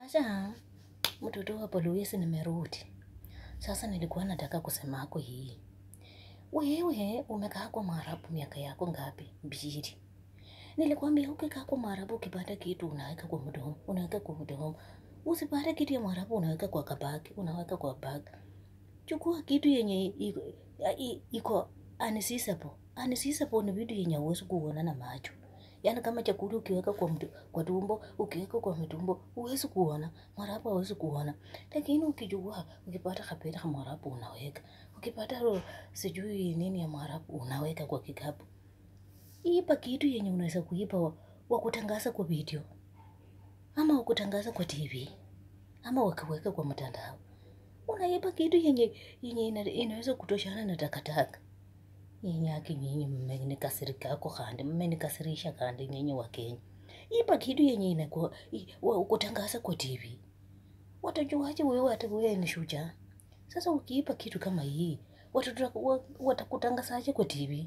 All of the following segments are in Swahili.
Acha mtoto wa Luisi nimerudi. Sasa nilikuwa nataka kusema hako hii. Wewe umekaa kwa Mwarabu miaka yako ngapi? Mbili. Nilikwambia ukikaa kwa Mwarabu ukipata kitu unaweka kwa mdomo, unaweka kwa mdomo. Usipate kitu ya Mwarabu unaweka kwa kabaki, unaweka kwa bag. Chukua kitu yenye iko iko unseizable. Unseizable ni vitu yenye huwezi kuona na macho. Yaani kama chakula ukiweka kwa mtu, kwa tumbo, ukiweka kwa mtumbo, huwezi kuona. Mwarabu hawezi kuona. Lakini ukijua, ukipata kapera ka Mwarabu unaweka. Ukipata ro, sijui nini ya Mwarabu unaweka kwa kikapu. Ipa kitu yenye unaweza kuipa wa, wa kutangaza kwa video. Ama wa kutangaza kwa TV. Ama wakiweka kwa mtandao. Unaipa kitu yenye yenye ina, inaweza kutoshana na takataka. Nyinyi haki nyinyi mmenikasirika kwa kandi, mmenikasirisha kandi nyinyi wa Kenya. Ipa kitu yenye inakuwa wa kutangaza kwa TV. Watajuaje wewe hata wewe ni shujaa? Sasa ukiipa kitu kama hii, watoto watakutangazaje kwa TV?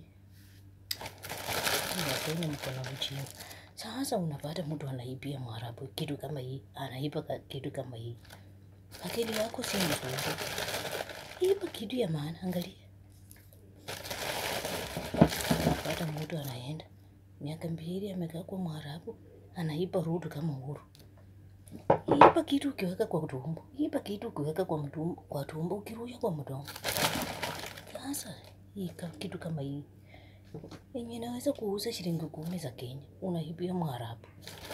Wakenya mko na ujinga. Sasa unapata mtu anaibia Mwarabu kitu kama hii, anaiba kitu kama hii. Akili yako si nzuri. Ipa kitu ya maana, angalia. Unapata mtu anaenda miaka mbili amekaa kwa Mwarabu, anaiba rudu kama uhuru. Ipa kitu ukiweka kwa tumbo, ipa kitu ukiweka kwa mtumbo, kwa tumbo ukirusha kwa mdomo. Sasa hii kitu kama hii yenye inaweza kuuza shilingi kumi za Kenya, unaibia Mwarabu.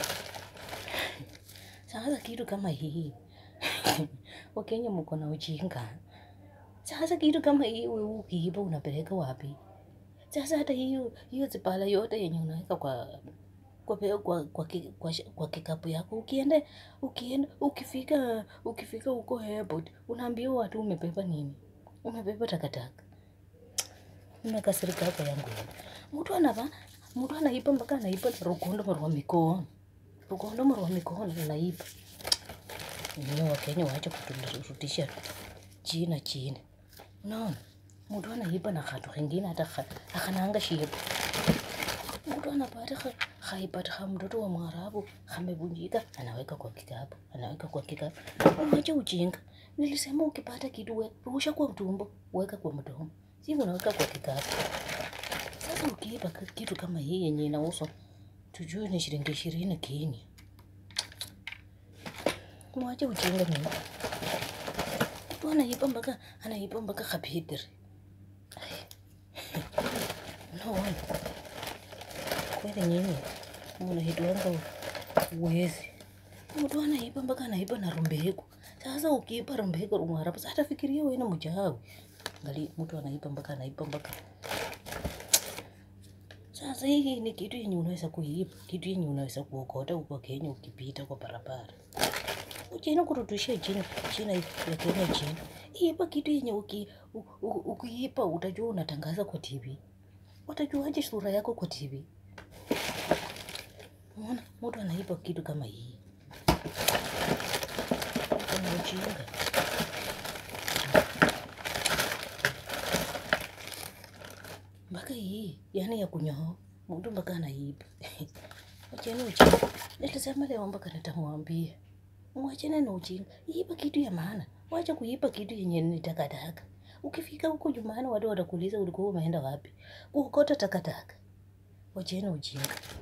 Sasa kitu kama hii Wakenya mko na ujinga. Sasa kitu kama hii wewe ukiiba unapeleka wapi? Sasa hata hiyo hiyo zipala yote yenye unaweka kwa kwa kwa kwa, kwa, kwa, kwa kikapu yako ukienda ukienda ukifika ukifika huko airport unaambia watu umebeba nini? Umebeba takataka. Nimekasirika hapa yangu. Mtu anava mtu anaiba mpaka anaiba rukondo mwa mikono. Rukondo mwa mikono anaiba. Ninyi wa Kenya waache kuturudisha china chini. Unaona? Mtu anaiba na khatu kingine hata akananga shiba. Mtu anapata haipata mtoto wa Mwarabu amevunjika, anaweka kwa kikapu, anaweka kwa kikapu. Uache ujinga. Nilisema ukipata kitu we, rusha kwa mtumbo, weka kwa mdomo. Si unaweka kwa kikapu. Sasa ukiiba kitu kama hii yenye inauzwa tujue ni shilingi ishirini Kenya. Mwache ujinga mimi. Mtu anaiba mpaka anaiba mpaka kapitri. No one. Kweli nyinyi mnahitwanga uwezi. Mtu anaiba mpaka anaiba na rumbeko. Sasa ukiiba rumbeko Mwarabu, sasa fikiria wewe ni mchawi. Angalia mtu anaiba mpaka anaiba mpaka. Sasa hii ni kitu yenye unaweza kuiba, kitu yenye unaweza kuokota huko Kenya ukipita kwa barabara. Uchina kurudishia chini china ya Kenya chini. Iba kitu yenye uki, ukiipa utajua unatangaza kwa TV. Watajuaje sura yako kwa TV? Unaona, mtu anaiba kitu kama hii. Kuna ujinga. Mpaka hii, yani ya kunyoa, mtu mpaka anaiba. Wacheni ujinga. Nilisema leo mpaka nitamwambia. Mwachane na ujinga. Iba kitu ya maana. Wacha kuiba kitu yenye ni takataka. Ukifika huko nyumbani watu watakuuliza ulikuwa umeenda wapi? Kuokota takataka. Wacheni ujinga.